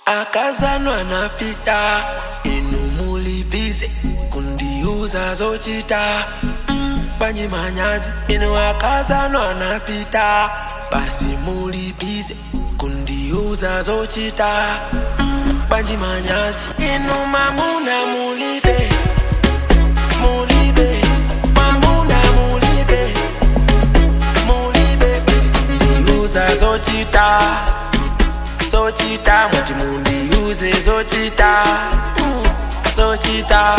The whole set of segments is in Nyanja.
akazanwa napita inu mulibize kundiuza zochita banyi manyazi inu akazanwa napita basi mulibize kundiuza zochita banji manyazi inu mamuna mulibe mulibe mamuna mulibe mulibe basi kundiuza zochita zochita mwati mundiuze zochita mm, zochita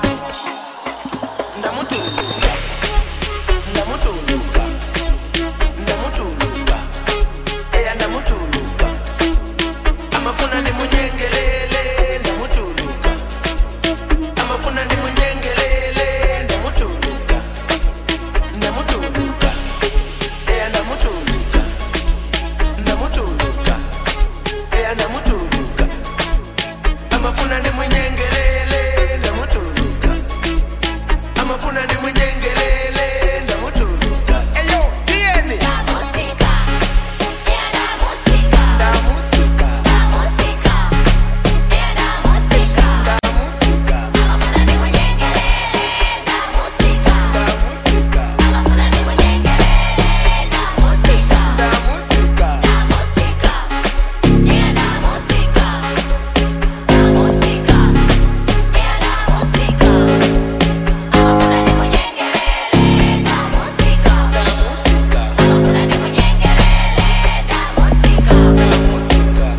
ndamutuluka ndamutuluka ndamutuluka eya ndamutuluka amafuna ndimunyengelele ndamutuluka amafuna ndimunyengelele ndamutuluka ndamutuluka eya ndamutuluka ndamutuluka eya ndamutuluka amafuna ndimunyengelele ndamutuluka amafuna ndimunyengelele ndamutuluka eyo tiyeni música, é da música, ndamutuluka da música, é da música. ndamutuluka Amafuna ni munyengelele, da música. ndamutuluka Amafuna ni munyengelele, da música. ndamutuluka Da música, é da música, da música, é da música. Amafuna ni munyengelele, da música. ndamutuluka Amafuna ni munyengelele, da música. ndamutuluka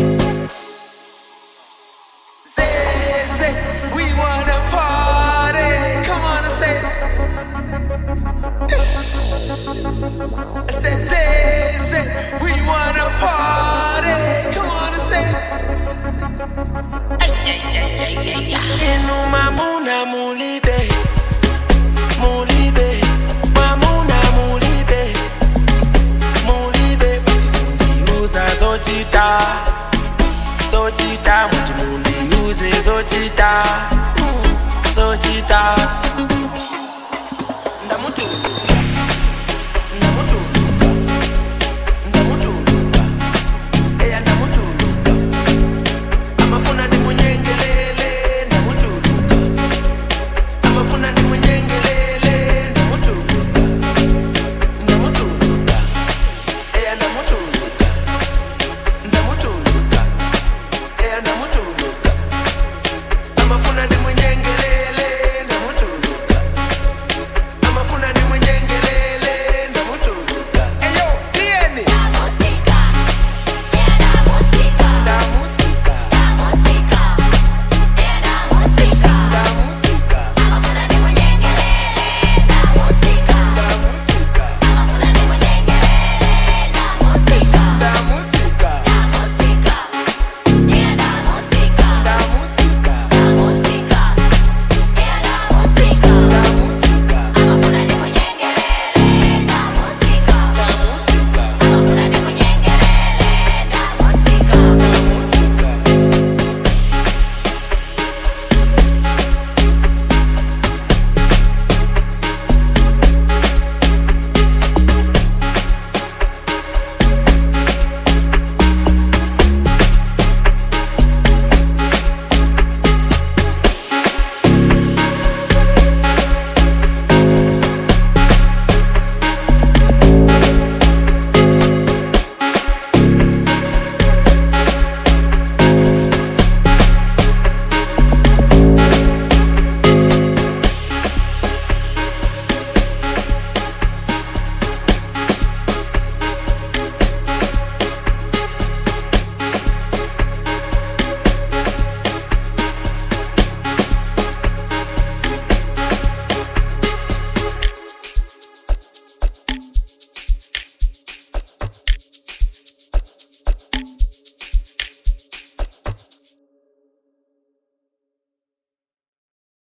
Say, say, we wanna party. Come on and say. I said, say, say, we wanna party. Come on and say. Inu mamuna mulibe, mulibe, mamuna mulibe, mulibe. Basi kundiuza zochita, zochita, muti mundiuze zochita, mm, zochita.